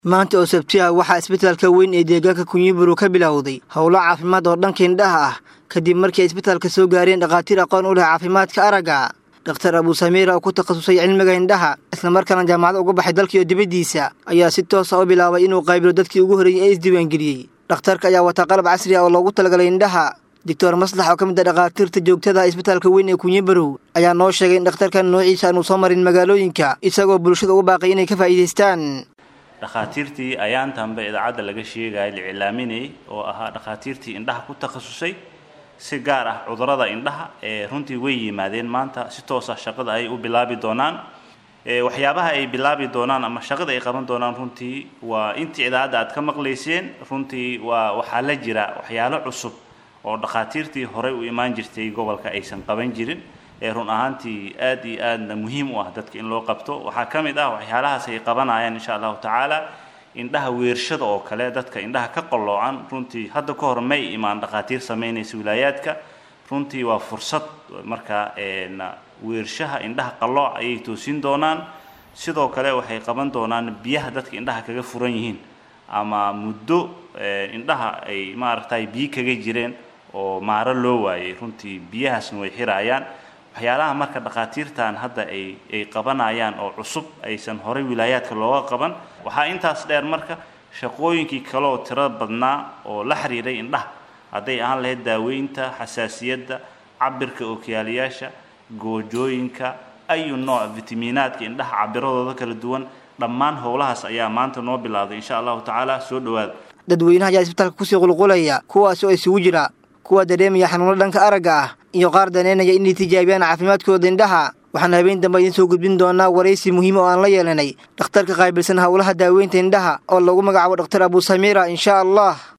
maanta oo sabti ah waxaa isbitaalka weyn ee deegaanka kunyiburu ka bilowday howlo caafimaad oo dhanka indhaha ah kadib markii ay isbitaalka soo gaareen dhakhaatiir aqoon u leh caafimaadka aragga dhakhtar abuu samiira oo ku takhasusay cilmiga indhaha islamarkaana jaamacad uga baxay dalkiiyo dibaddiisa ayaa si toosa u bilaabay inuu qaybilo dadkii ugu horreeyey ee isdiiwaangeliyey dhakhtarka ayaa wataa qalab casri ah oo loogu talagalay indhaha doctor maslax oo ka mid a dhakhaatiirta joogtada isbitaalka weyn ee kunyibarow ayaa noo sheegay in dhakhtarkan noociisa aanu soo marin magaalooyinka isagoo bulshada ugu baaqay inay ka faa'iidaystaan dhakhaatiirtii ayaantanba idaacadda laga sheegaya la iclaaminayay oo ahaa dhakhaatiirtii indhaha ku takhasusay si gaar ah cudurrada indhaha ee runtii way yimaadeen maanta si toosa shaqada ay u bilaabi doonaan waxyaabaha ay bilaabi doonaan ama shaqada ay qaban doonaan runtii waa intii idaacadda aad ka maqlayseen runtii waa waxaa la jira waxyaalo cusub oo dhakhaatiirtii horey u imaan jirtay gobolka aysan qaban jirin ee run ahaantii aad iyo aadna muhiim u ah dadka in loo qabto waxaa ka mid ah waxyaalahaas ay qabanayaan insha allahu tacaala indhaha weershada oo kale dadka indhaha ka qalloocan runtii hadda ka hor may imaan dhakhaatiir samaynaysa wilaayaadka runtii waa fursad marka weershaha indhaha qallooc ayay toosin doonaan sidoo kale waxay qaban doonaan biyaha dadka indhaha kaga furan yihiin ama muddo indhaha ay maaragtay biyo kaga jireen oo maaro loo waayay runtii biyahaasna way xiraayaan waxyaalaha marka dhakhaatiirtan hadda ay ay qabanayaan oo cusub aysan horey wilaayaadka looga qaban waxaa intaas dheer marka shaqooyinkii kale oo tiro badnaa oo la xiriiray indhaha hadday ahaan lahayd daaweynta xasaasiyadda cabirka ookiyaalayaasha goojooyinka ayu nooc fitamiinaadka indhaha cabiradooda kala duwan dhammaan howlahaas ayaa maanta noo bilowday insha allahu tacaala soo dhowaada dadweynaha ayaa isbitaalka kusii qulqulaya kuwaas oo isugu jira kuwa dareemaya xanuuno dhanka aragga ah iyo qaar daneynaya inay tijaabiyaan caafimaadkooda indhaha waxaan habeen dambe idiin soo gudbin doonaa waraysi muhiima oo aan la yeelanay dhakhtarka qaabilsan howlaha daaweynta indhaha oo lagu magacaabo dhakhtar abuu samiira insha allah